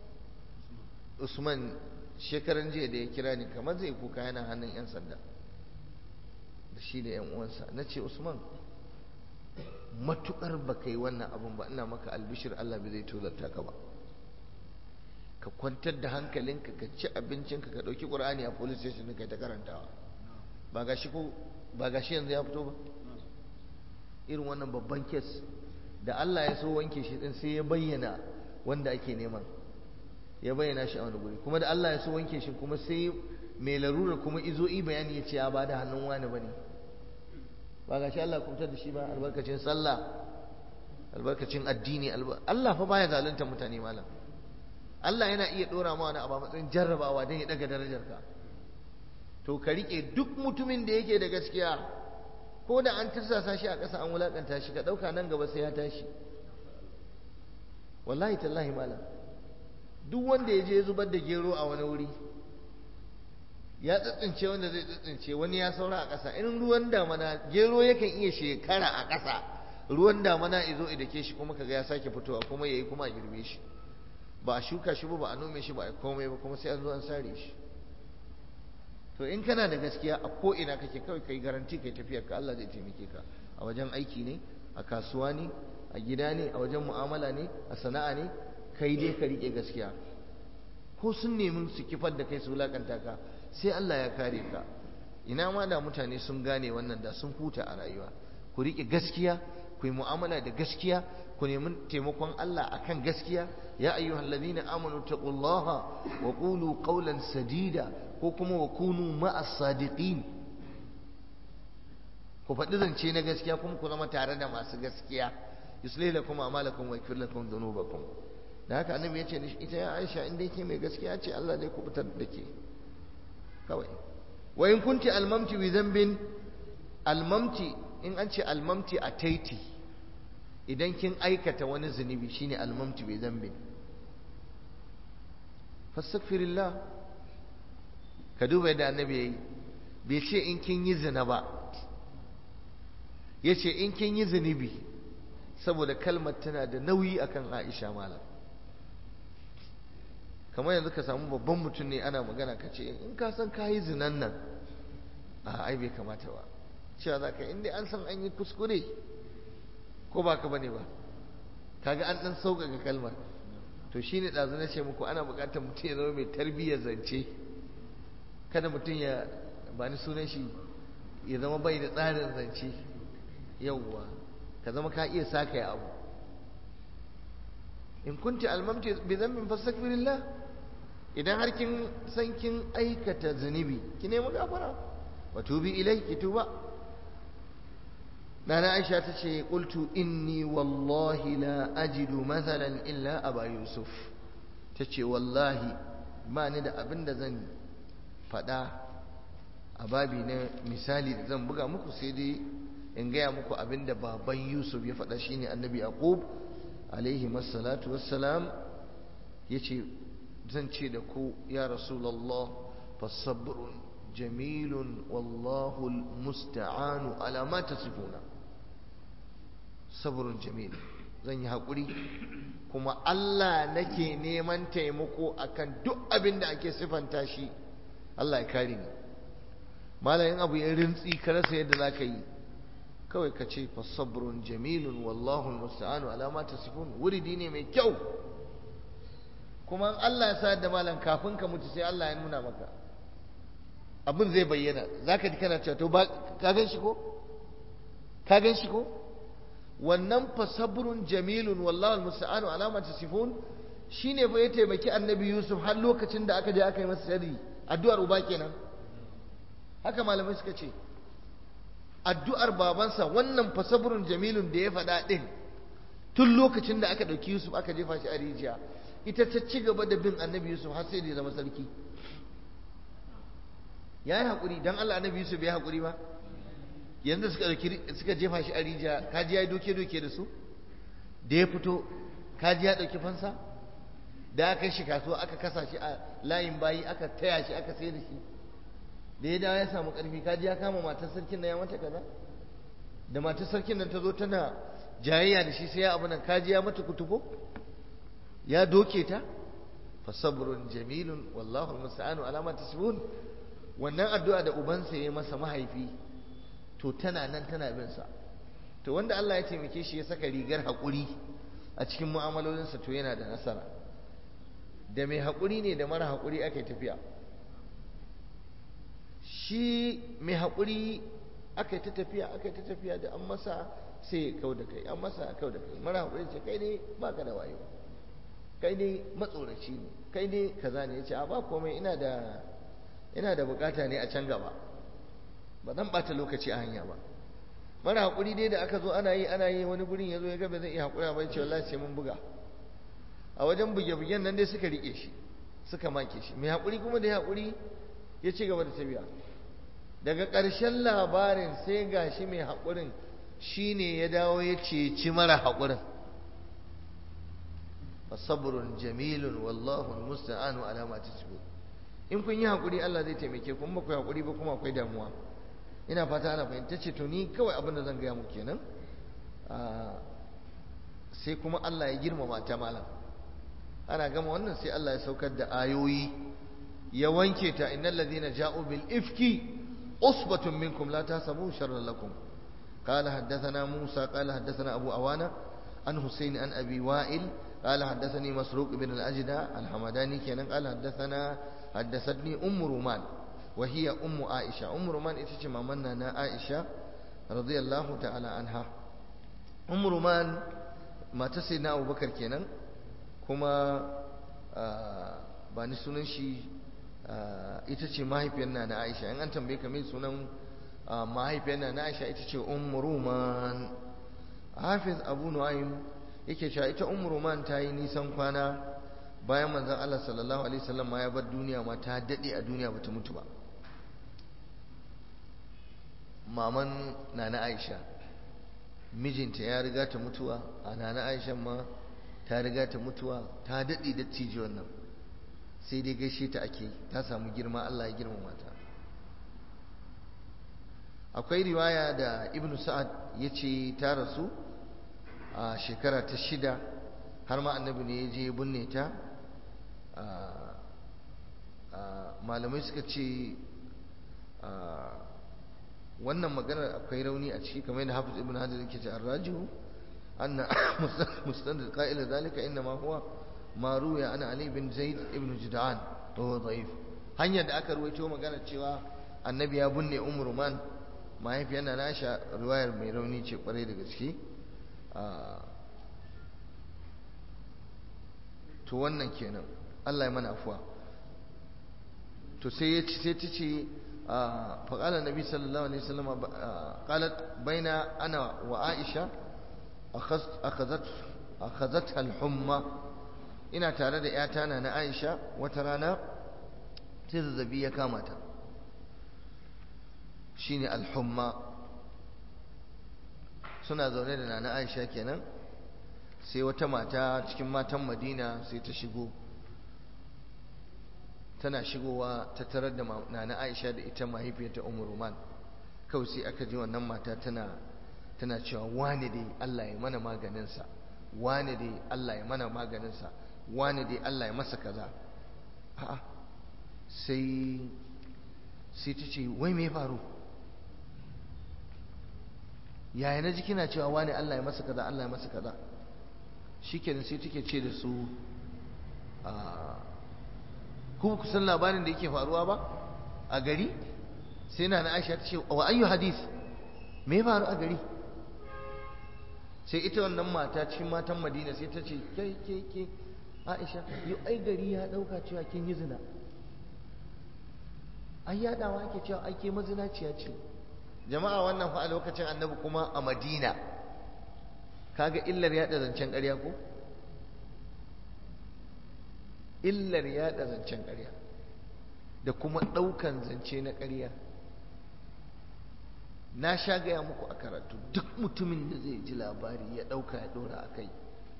usman shekaran jiya da ya kira ni kamar zai kuka yana hannun 'yan sanda da shi da 'yan uwansa na ce usman matukar ba kai wannan abin ba ina maka albishir Allah bai zai tozarta ka ba ka kwantar da hankalinka ka ci abincinka ka ɗauki ƙur'ani a police station ka ta karantawa ba gashi ko ba gashi yanzu ya fito ba irin wannan babban kes da Allah ya so wanke shi din sai ya bayyana wanda ake neman ya bayyana shi a wani guri kuma da Allah ya so wanke shi kuma sai mai larura kuma izo i bayani ya ce ya bada hannun wani bane ba gashi Allah ya kubutar da shi ba albarkacin sallah albarkacin addini Allah fa baya zalunta mutane malam Allah yana iya ɗora ma wani abu a matsayin jarrabawa don ya ɗaga darajarka to ka rike duk mutumin da yake da gaskiya ko da an tarsasa shi a ƙasa an wulakanta shi ka ɗauka nan gaba sai ya tashi wallahi tallahi malam duk wanda ya je zubar da gero a wani wuri ya tsitsince wanda zai tsitsince wani ya saura a ƙasa in ruwan damana gero yakan iya shekara a ƙasa ruwan damana izo idake shi kuma kaga ya sake fitowa kuma yayi kuma a girbe shi ba a shuka shi ba ba a nome shi ba a komai ba kuma sai an zo an sare shi to in kana da gaskiya a ko ina kake kawai kai garanti kai tafiyar ka Allah zai taimake ka a wajen aiki ne a kasuwa ne a gida ne a wajen mu'amala ne a sana'a ne kai dai ka rike gaskiya ko sun nemi su kifar da kai su wulakanta ka sai Allah ya kare ka ina ma da mutane sun gane wannan da sun huta a rayuwa ku rike gaskiya ku yi mu'amala da gaskiya ku nemi taimakon Allah akan gaskiya ya ayyuhal ladina amanu taqullaha wa qulu qawlan sadida ko kuma wa kunu ma'as sadiqin ku faɗi zance na gaskiya kuma ku zama tare da masu gaskiya yuslih lakum a'malakum wa yaghfir lakum dhunubakum da haka annabi ya ce ita ya Aisha in dai ke mai gaskiya ce Allah zai kubutar da ke kawai wa in kunti almamti bi dhanbin almamti in an ce almamti a taiti idan kin aikata wani zunubi shine almamti bi dhanbin fastaghfirillah ka duba yadda annabi yayi bai ce in kin yi zina ba yace in kin yi zunubi saboda kalmar tana da nauyi akan Aisha malam kamar yanzu ka samu babban mutum ne ana magana ka ce in ka san ka yi zinan nan a ai bai kamata ba cewa za ka inda an san an yi kuskure ko ba ka bane ba kaga an dan sauƙaƙa kalmar to shine ɗazu na ce muku ana buƙatar mutum ya zama mai tarbiyyar zance kada mutum ya ba ni sunan shi ya zama bai da tsarin zance yauwa ka zama ka iya saka ya abu in kunti almamti bi dhanbin fastaghfirillah idan har kin san kin aikata zunubi ki nemi gafara wa tubi ilai ki tuba nana aisha ta ce qultu inni wallahi la ajidu mathalan illa aba yusuf ta ce wallahi ba ni da abin da zan faɗa a babi na misali da zan buga muku sai dai in gaya muku abin da baban yusuf ya faɗa shine annabi yaqub alaihi masallatu wassalam ya ce zan ce da ku ya rasulallah fasabrun jamilun wallahu musta'anu ala ma tasifuna sabrun jamil zan yi haƙuri kuma Allah nake neman taimako akan duk abin da ake sifanta shi Allah ya kare ni malayin abu ya rintsi ka rasa yadda za ka yi kawai ka ce fasabrun jamilun wallahu musta'anu ala ma tasifun wuridi ne mai kyau kuma Allah ya sa da malam kafin ka mutu sai Allah ya nuna maka abin zai bayyana zaka ji kana cewa to ba ka gan shi ko ka gan shi ko wannan fasabrun jamilun wallahu musta'anu ala ma tasifun shine fa ya taimaki annabi Yusuf har lokacin da aka je aka yi masa sharri addu'ar uba kenan haka malamai suka ce addu'ar babansa wannan fasabrun jamilun da ya faɗa ɗin tun lokacin da aka ɗauki Yusuf aka jefa shi a rijiya ita ta ci gaba da bin annabi Yusuf har sai da ya zama sarki ya yi haƙuri don Allah annabi Yusuf ya haƙuri ba yanzu suka ɗauki suka jefa shi a rijiya kaji ya yi doke-doke da su da ya fito kaji ya ɗauki fansa da aka shi kasuwa aka kasa shi a layin bayi aka taya shi aka sai da shi da ya dawo ya samu ƙarfi kaji ya kama matar sarkin na ya mata kaza da matar sarkin nan ta zo tana jayayya da shi sai ya abu nan kaji ya mata kutubo ya doke ta fa sabrun jamilun wallahu almusta'anu ala ma tasbun wannan addu'a da ubansa ya masa mahaifi to tana nan tana bin sa to wanda Allah ya taimake shi ya saka rigar haƙuri a cikin mu'amalolinsa to yana da nasara da mai haƙuri ne da mara haƙuri aka tafiya shi mai haƙuri aka yi ta tafiya aka yi ta tafiya da an masa sai kau da kai an masa kau da kai mara haƙuri ce kai ne ba ka da wayo kai ne matsoraci ne kai ne kaza ne ya ce a ba komai ina da ina da bukata ne a can gaba ba zan bata lokaci a hanya ba mara haƙuri dai da aka zo ana yi ana yi wani gurin ya zo ya ga ba zai iya haƙura ba ya ce wallahi sai mun buga a wajen buge-bugen nan dai suka riƙe shi suka make shi mai haƙuri kuma da ya haƙuri ya ci gaba da tafiya daga ƙarshen labarin sai gashi mai haƙurin shine ya dawo ya ceci mara haƙurin fasabrun jamilun wallahu almusta'anu ala ma tasbun in kun yi haƙuri Allah zai taimake ku ba ku haƙuri ba kuma akwai damuwa ina fata ana fahimta ce to ni kawai abin da zan gaya muku kenan sai kuma Allah ya girmama ta malam ana gama wannan sai Allah ya saukar da ayoyi ya wanke ta innal ladina ja'u bil ifki usbatun minkum la tahsabu sharran lakum قال حدثنا موسى قال حدثنا أبو أوانا عن حسين عن أبي وائل قال حدثني مسروق بن الأجدى الحمداني كان قال حدثنا حدثتني أم رومان وهي أم عائشة أم رومان إتش مامنا عائشة رضي الله تعالى عنها أم رومان ما تسيدنا أبو بكر كان كما bani sunan shi ita ce mahaifiyar na Aisha in an tambaye ka mai sunan mahaifiyar na Aisha ita ce Ummu Ruman Hafiz Abu Nu'aym yake cewa ita Ummu Ruman ta yi nisan kwana bayan manzon Allah sallallahu alaihi wasallam ma ya bar duniya ma ta dade a duniya bata mutu ba maman nana Aisha mijinta ya riga ta mutuwa a nana Aisha ma ta riga ta mutuwa ta dade da tiji wannan sai dai gaishe ta ake ta samu girma Allah ya girmama ta akwai riwaya da ibnu sa'ad ya ce ta rasu a shekara ta shida har ma annabi ne ya je binne ta malamai suka ce wannan maganar akwai rauni a ciki kamar yadda hafiz ibn hajar yake ce arrajihu anna mustandad qa'ila zalika inna ma huwa ma ruya ana ali bin zaid ibn jud'an wa huwa da'if hanyar da aka ruwaito magana cewa annabi ya binne umruman mahaifiyar na nasha riwayar mai rauni ce kwarai da gaske to wannan kenan Allah ya mana afuwa to sai ya ci sai ta ce faƙala nabi sallallahu alaihi wasallam qalat baina ana wa aisha akhazat akhazat al-humma ina tare da yata na na aisha wata rana sai zazzabi ya kama ta shine al-humma suna zaune da nana aisha kenan sai wata mata cikin matan madina sai ta shigo tana shigowa ta tarar da nana aisha da ita mahaifiyarta umar roman kawai sai aka ji wannan mata tana tana cewa wane dai allah ya mana maganinsa wane dai allah ya mana maganinsa wane dai allah ya masa kaza a'a sai sai ta ce wai me faru yaya na ji kina cewa wani Allah ya masa kaza Allah ya masa kaza shikenan sai take ce da su ku ku san labarin da yake faruwa ba a gari sai na Aisha ta ce wa ayyu hadis me ya faru a gari sai ita wannan mata cikin matan Madina sai ta ce ke ke ke Aisha yau ai gari ya dauka cewa kin yi zina ai yadawa ake cewa ai ke mazinaciya ce jama'a wannan fa a lokacin annabi kuma a madina kaga illar yaɗa zancen ƙarya ko illar yaɗa zancen ƙarya da kuma ɗaukan zance na ƙarya na sha gaya muku a karatu duk mutumin da zai ji labari ya ɗauka ya ɗora a kai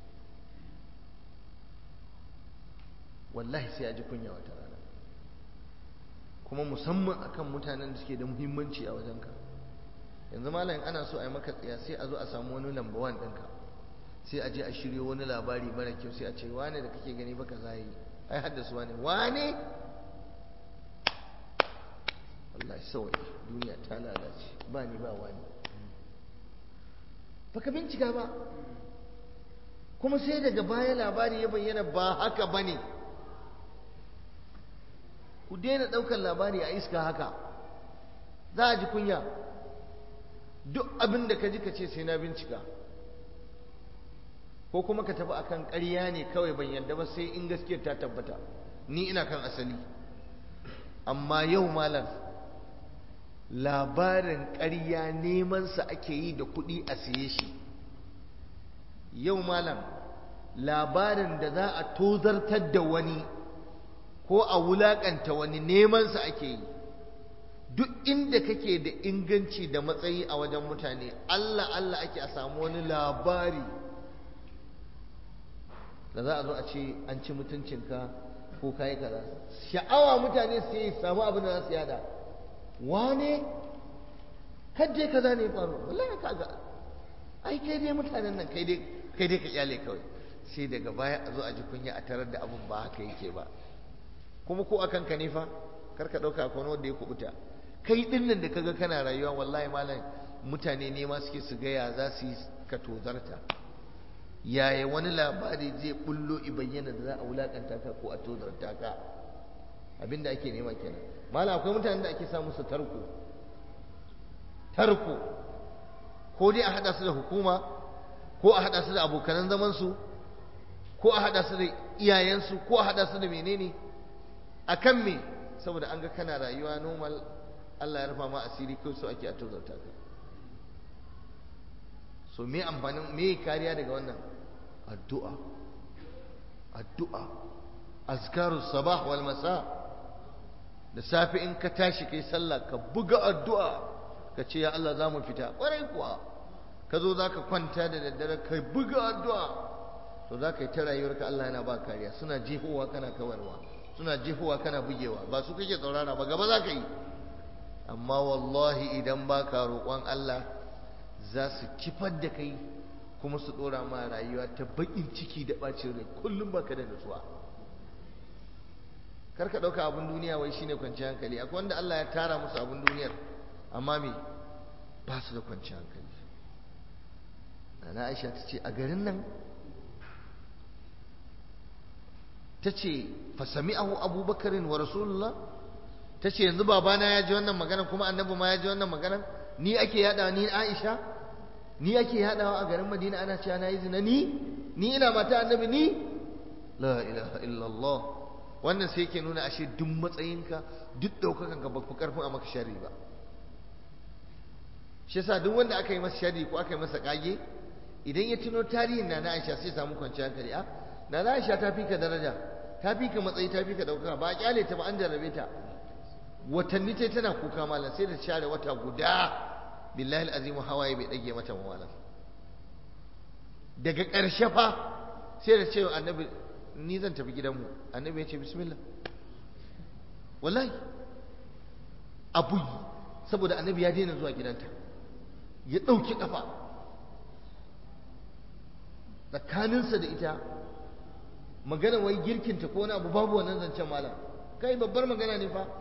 wallahi sai ya ji kunya wata rana kuma musamman akan mutanen da suke da muhimmanci a wajenka yanzu malam ana so a yi maka tsiya sai a zo a samu wani lamba wan ɗinka sai a je a shiryo wani labari mara kyau sai a ce wane da kake gani baka za yi ai haddasa wane wane wallahi sawai duniya ta lalace ba ni ba wani baka bincika ba kuma sai daga baya labari ya bayyana ba haka ba ne ku daina ɗaukar labari a iska haka za a ji kunya duk abin da ka ji ka ce sai na bincika ko kuma ka tafi akan ƙarya ne kawai ban yadda ba sai in gaskiyar ta tabbata ni ina kan asali amma yau malam labarin ƙarya nemansa ake yi da kuɗi a siye shi yau malam labarin da za a tozartar da wani ko a wulaƙanta wani nemansa ake yi duk inda kake da inganci da matsayi a wajen mutane Allah Allah ake a samu wani labari da za a zo a ce an ci mutuncinka ko kayi kaza sha'awa mutane su yi samu abin da za su yada wane kaje kaza ne faru wallahi kaga ai kai dai mutanen nan kai dai kai dai ka iyale kawai sai daga baya a zo a ji kunya a tarar da abin ba haka yake ba kuma ko akan ka ne fa kar ka dauka akwai wanda ya kubuta kai din nan da kaga kana rayuwa wallahi malam mutane ne ma suke su gaya za su yi ka tozarta yaya wani labari zai bullo i bayyana da za a wulakanta ka ko a tozarta ka abinda ake nema kenan malam akwai mutanen da ake sa musu tarko tarko ko dai a hada su da hukuma ko a hada su da abokanan zaman su ko a hada su da iyayensu ko a hada su da menene akan me saboda an ga kana rayuwa normal Allah ya rufa ma asiri kai so ake a tozarta ka so me amfanin me kariya daga wannan addu'a addu'a azkaru sabah wal masa da safe in ka tashi kai sallah ka buga addu'a ka ce ya Allah za mu fita ƙwarai kuwa ka zo za ka kwanta da daddare ka buga addu'a to za ka yi ta rayuwarka Allah yana ba kariya suna jefowa kana kawarwa suna jefowa kana bugewa ba su kake tsaurara ba gaba za ka yi amma wallahi idan ba ka roƙon Allah za su kifar da kai kuma su ɗora ma rayuwa ta baƙin ciki da ɓacin rai kullum ba ka da nutsuwa kar ka ɗauka abin duniya wai shine kwanciyar hankali akwai wanda Allah ya tara musu abin duniyar amma me ba su da kwanciyar hankali Nana Aisha ta ce a garin nan ta ce fasami'ahu abubakarin wa rasulullah ta ce yanzu babana ya ji wannan magana kuma annabi ma ya ji wannan magana ni ake yada ni Aisha ni ake yadawa a garin Madina ana cewa na yi zina ni ni ina mata annabi ni la ilaha illallah wannan sai yake nuna ashe duk matsayinka duk daukakan ka ba ku karfin a maka sharri ba shi yasa duk wanda aka yi masa sharri ko aka yi masa kage idan ya tuno tarihin na Aisha sai samu kwanciyar hankali a na Aisha ta fi ka daraja ta fi ka matsayi ta fi ka ɗaukaka ba a kyale ta ba an jarrabe ta watanni ta tana kuka malam sai da share wata guda billahi alazim hawaye bai ɗage mata ba malam daga ƙarshe fa sai da cewa annabi ni zan tafi gidanmu annabi ya ce bismillah wallahi abu saboda annabi ya daina zuwa gidanta ya ɗauki ƙafa tsakaninsa da ita magana wai girkinta ko wani abu babu wannan zancen malam kai babbar magana ne fa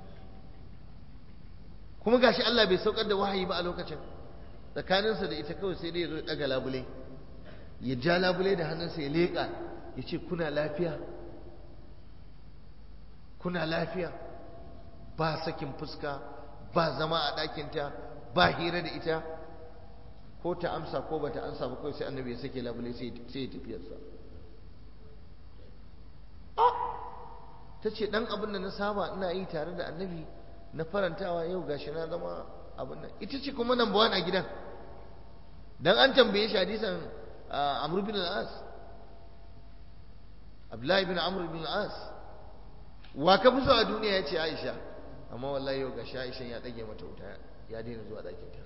kuma gashi Allah bai saukar da wahayi ba a lokacin tsakaninsa da ita kawai sai dai ya zo daga labule ya ja labule da hannunsa ya leƙa ya ce kuna lafiya kuna lafiya ba sakin fuska ba zama a ɗakinta ba hira da ita ko ta amsa ko bata amsa ba kawai sai annabi ya sake labule sai ya tafiyarsa ta ce ɗan abin da na saba ina yi tare da annabi na farantawa yau gashi na zama abin nan ita ce kuma nan bawan a gidan dan an tambaye shi hadisan amr bin al-as abdullahi bin amr bin al-as wa ka fi so a duniya ya ce aisha amma wallahi yau gashi aisha ya ɗage mata wuta ya daina zuwa ɗakinta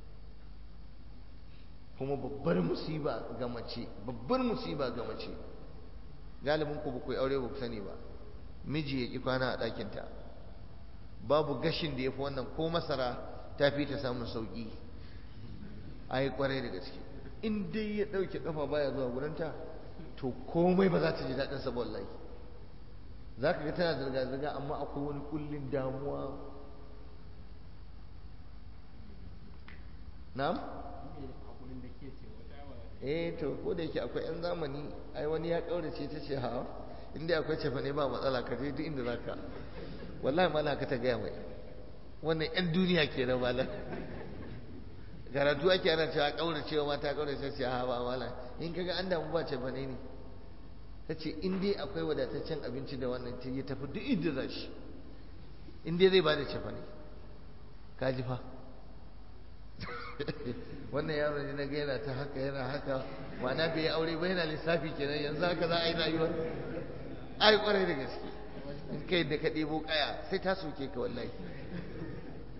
kuma babbar musiba ga mace babbar musiba ga mace galibin ku ba ku aure ba ku sani ba miji ya ki kwana a ɗakinta babu gashin da ya fi wannan ko masara ta fi ta samun sauƙi a yi ƙwarai da gaske in dai ya ɗauke ƙafa baya zuwa gurinta to komai ba za ta ji daɗin sa wallahi za ka ga tana zirga-zirga amma akwai wani kullin damuwa na'am eh to ko da yake akwai yan zamani ai wani ya kaurace ta ce ha inda akwai cefa ne ba matsala ka je duk inda zaka wallahi mala ka ta gaya mai wannan yan duniya ke da mala karatu ake ana cewa kaurace wa mata kaurace ce ha ba mala in kaga an damu ba cefa ne ne ta ce in dai akwai wadataccen abinci da wannan ya tafi duk inda za shi in dai zai ba da cefa ne ka ji fa wannan yaro ne na ga yana ta haka yana haka ma'ana bai yi aure ba yana lissafi kenan yanzu haka za a yi rayuwar ai kwarai da gaske in kai da ka ɗebo kaya sai ta soke ka wallahi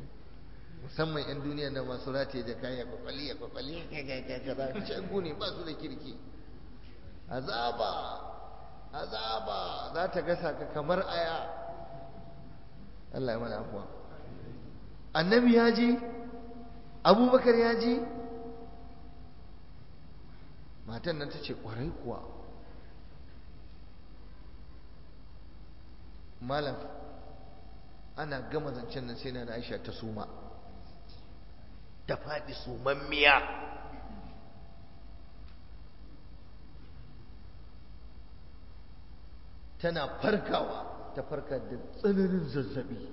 musamman 'yan duniya na masu rataye da kaya kwakwali ya kwakwali ya kaza cangu ne ba su da kirki azaba azaba za ta gasa ka kamar aya Allah ya mana afuwa annabi ya ji abubakar ya ji matan nan ta ce kwarai kuwa malam ana gama zancen nan sai na aisha ta suma ta faɗi sumammiya tana farkawa ta farka da tsananin zazzabi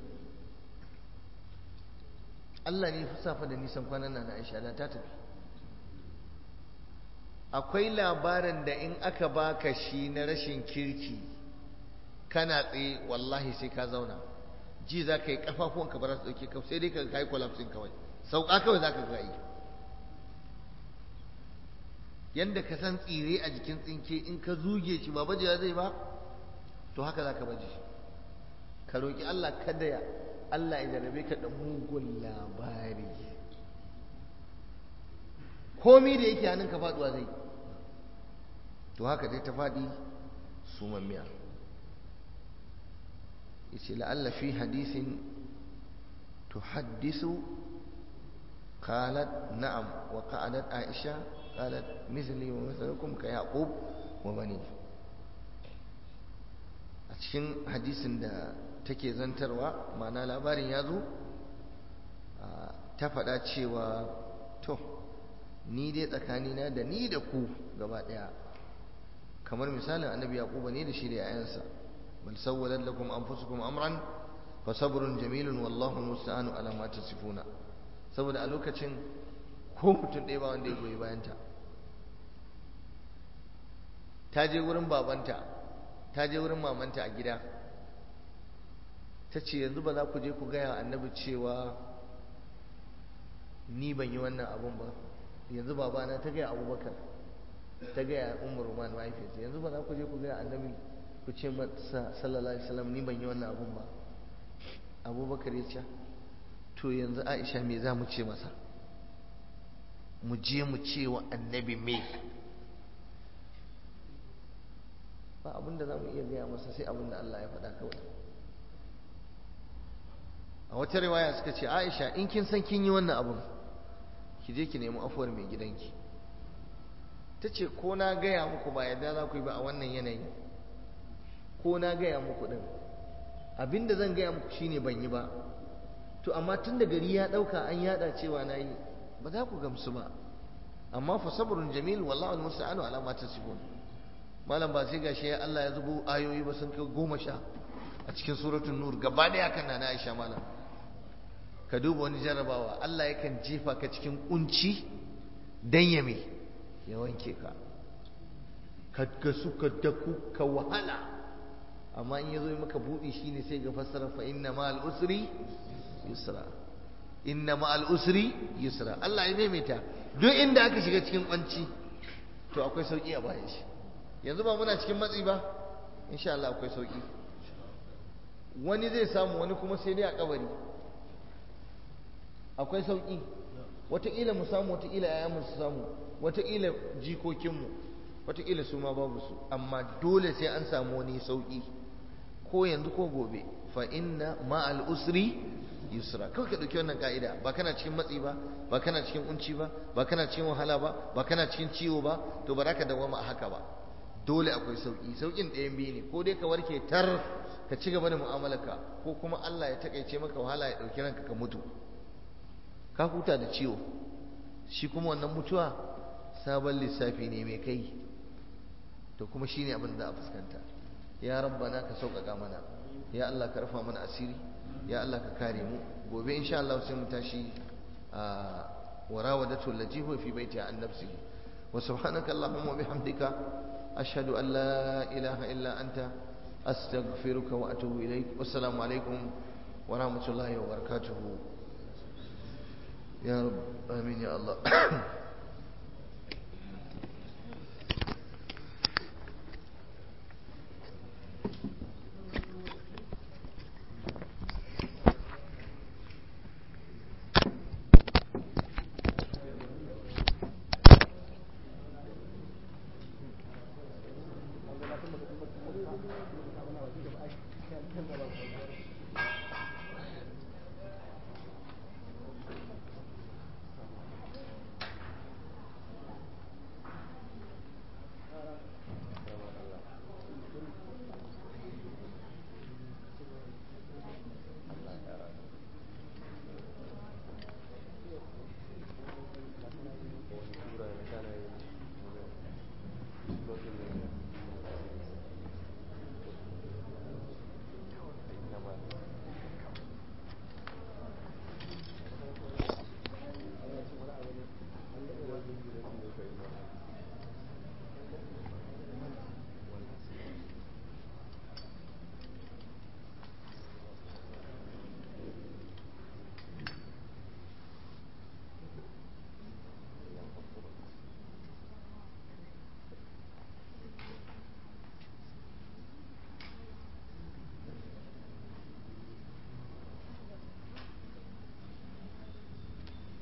Allah ne fi safa da nisan kwanan na Aisha da ta tafi akwai labarin da in aka baka shi na rashin kirki kana tsaye wallahi sai ka zauna ji za ka yi kafafuwanka ba za su ɗauke ka sai dai ka kai collapsing kawai sauka kawai za ka ga yi yanda ka san tsire a jikin tsinke in ka zuge shi ba bajewa zai ba to haka za ka baje ka roƙi Allah kada ya Allah ya jarabe ka da mugun labari komi da yake hannun ka faduwa zai to haka dai ta faɗi sumammiya yace la'alla fi hadisin tuhaddisu qalat na'am wa qa'adat aisha qalat mithli wa mithlukum ka yaqub wa bani a cikin hadisin da take zantarwa ma'ana labarin ya zo ta faɗa cewa to ni dai tsakanina da ni da ku gaba ɗaya kamar misalin annabi yaquba ne da shi da yayansa bal sawwalat lakum anfusukum amran fa sabrun jamilun wallahu musta'anu ala ma tasifuna saboda a lokacin ko mutum ɗaya ba wanda ya goyi bayanta ta je wurin babanta ta je wurin mamanta a gida ta ce yanzu ba za ku je ku gaya annabi cewa ni ban yi wannan abun ba yanzu babana ta gaya abubakar ta gaya umar roman mahaifiyarsa yanzu ba za ku je ku gaya annabi ku ce masa sallallahu alaihi wasallam ni ban yi wannan abun ba abubakar ya ce to yanzu aisha me za mu ce masa mu je mu ce wa annabi me ba abin da za mu iya gaya masa sai abin da Allah ya faɗa kawai a wata riwaya suka ce aisha in kin san kin yi wannan abin ki je ki nemi afuwar mai gidanki ta ce ko na gaya muku ba yadda za ku yi ba a wannan yanayi ko na gaya muku ɗin abin da zan gaya muku shine ban yi ba to amma tun da gari ya ɗauka an yada cewa na yi ba za ku gamsu ba amma fa sabrun jamil wallahu almusta'anu ala ma tasifun malam ba sai gashi ya Allah ya zubo ayoyi ba sun kai goma sha a cikin suratul nur gaba daya kan na Aisha malam ka duba wani jarabawa Allah yakan jefa ka cikin kunci dan ya me ya wanke ka ka gasu ka daku ka wahala amma in yazo maka budi shine sai ga fassara fa inna ma'al usri yusra inna ma'al usri yusra Allah ya maimaita duk inda aka shiga cikin kwanci to akwai sauki a bayan shi yanzu ba muna cikin matsi ba insha Allah akwai sauki wani zai samu wani kuma sai dai a kabari akwai sauki wataƙila mu samu wataƙila yayanmu su samu wataƙila jikokinmu wataƙila su ma babu su amma dole sai an samu wani sauki ko yanzu ko gobe fa inna ma'al usri yusra kawai ka ɗauki wannan ka'ida ba kana cikin matsi ba ba kana cikin kunci ba ba kana cikin wahala ba ba kana cikin ciwo ba to ba za ka dawama a haka ba dole akwai sauki saukin ɗayan biyu ne ko dai ka warke tar ka ci gaba da mu'amalarka ko kuma Allah ya takaice maka wahala ya ɗauki ranka ka mutu ka huta da ciwo shi kuma wannan mutuwa sabon lissafi ne mai kai to kuma shine abin da a fuskanta ya rabbana ka sauƙaƙa mana ya Allah ka rufa mana asiri ya Allah ka kare mu gobe insha Allah sai mu tashi a warawadatu allati huwa fi baitiha an nafsihi wa subhanaka allahumma wa bihamdika ashhadu an la ilaha illa anta astaghfiruka wa atubu ilaik wassalamu alaikum wa rahmatullahi wa barakatuh ya rab amin ya Allah